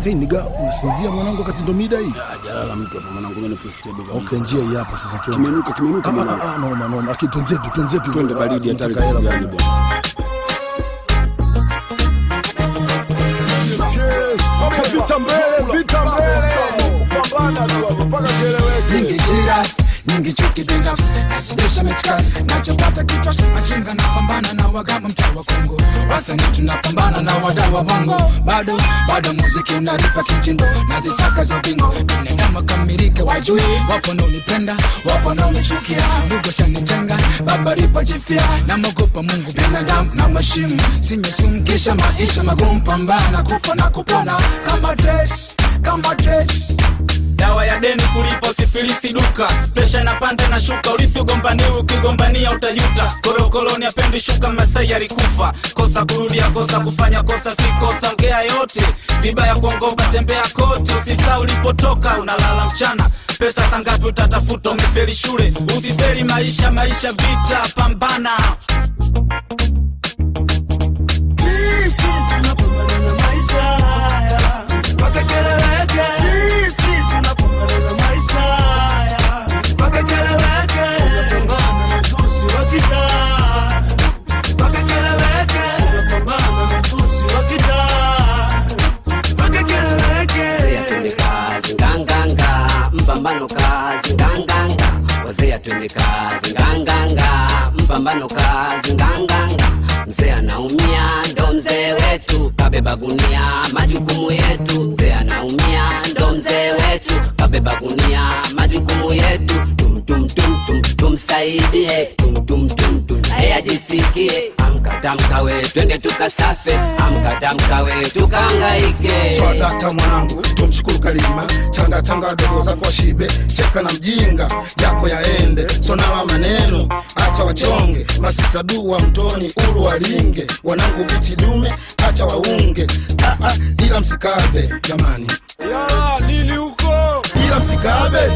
Hey niga, unasinzia mwanangu wakati ndo mida hii? Jalala mtu hapa mwanangu, mimi nipo stable kabisa. Okay, njia hii hapa sasa tuende. Kimenuka, kimenuka Ah, mwanangu. ah, ah, noma noma. Lakini twenzetu, twenzetu. Twende Ah, baridi hatari tunataka hela gani bwana. bwana. Vita mbele, vita mbele. Pambana tu hapo mpaka kieleweke. nyingi jiras nyingi chuki binafsi nazidisha mitkasi nachopata kichwa machinga napambana na wagama mtaa wa kongo wasani tunapambana na wadau wa bongo bado bado muziki unaripa kimtindo nazisaka za bingo binadamu kamilike wajui wapo naunipenda wapo naunichukia ndugu shanitenga babaripa jifia namogopa mungu binadamu na mashimu sinyesungisha maisha magumu pambana kufa na kupona kama dress kama dress dawa ya deni kulipa usifilisi duka presha inapanda na shuka ulisi ugombani ukigombania utajuta korokoroni apendi shuka masai alikufa kosa kurudia kosa kufanya kosa si kosa ongea yote vibaya kuongoka tembea kote usisa ulipotoka unalala mchana pesa sangapi utatafuta umeferi shule usiferi maisha maisha vita pambana wazee atende kazi nganganga mpambano kazi nganganga wazee atende kazi nganganga mpambano kazi nganganga mzee anaumia ndo mzee wetu kabeba gunia majukumu yetu mzee anaumia ndo mzee wetu kabeba gunia majukumu yetu tum tum tum tum tumsaidie tum tum tum tum naye ajisikie amkatamkawe twende tukasafe amkatamkawe tukaangaike Swadakta mwanangu, tumshukuru Kalima, changa changa dogo zako shibe, cheka na mjinga yako yaende, sonala maneno, acha wachonge, masisa dua mtoni, uru walinge, wanangu bichi dume, acha waunge, ah, ah, ila msikabe jamani, ya nini huko ila msikabe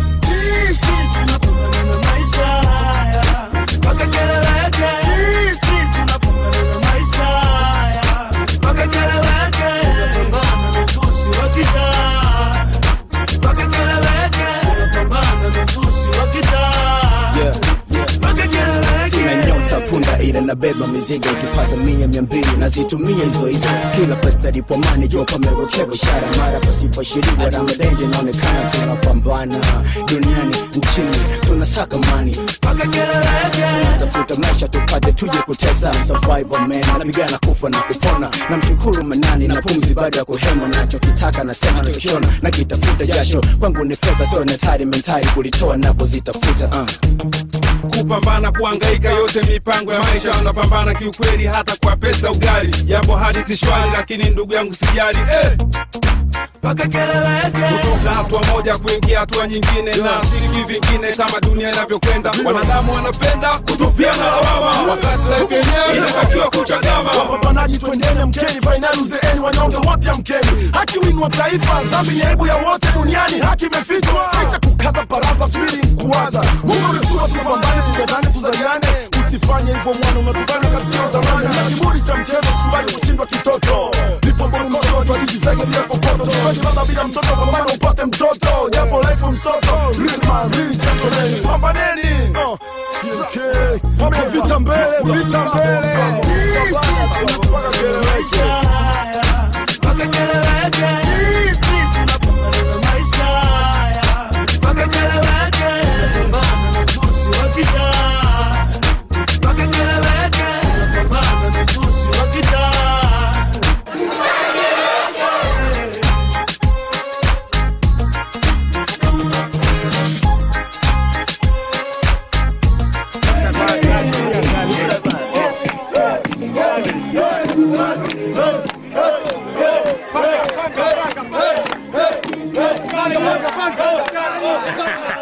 sina nyota punda ila nabeba mizigo ikipata mia mia mbili nazitumia hizo hizo kila pastadipomani jo pamewekewa ishara mara pasipo shirika ramadenje inaonekana tunapambana duniani nchini tunasaka mani tafuta maisha tupate tuje kutesa survival man napigana kufa na kupona na mshukuru manani na pumzi baada ya kuhema nachokitaka nasema tukiona na kitafuta jasho kwangu ni pesa sio netari mentari kulitoa napozitafuta uh. kupambana kuangaika yote mipango ya maisha unapambana kiukweli hata kwa pesa ugali yapo hadithi shwari lakini ndugu yangu sijali eh. kutoka hatua moja kuingia hatua nyingine na siri vingine kama dunia inavyokwenda wanadamu wanapenda kutupiana lawama wakati life yenyewe inatakiwa kuchagama wapambanaji twendeni mkeni fainali uzeeni wanyonge wote amkeni haki winu wa taifa dhambi ni aibu ya wote duniani haki imefichwa licha kukaza baraza fili kuwaza mungu amesura tupambane tugezane tuzaliane usifanye hivyo mwana unatubana katika zamani na kiburi cha mchezo sikubali kushindwa kitoto nipomboni msoto ajijizege bila kokoto chukaji baba bila mtoto pambana upate mtoto japo life msoto real man real gentleman pambaneni uh, okay. Pambe vita mbele vita mbele mpaka kieleweke Panga, panga, panga.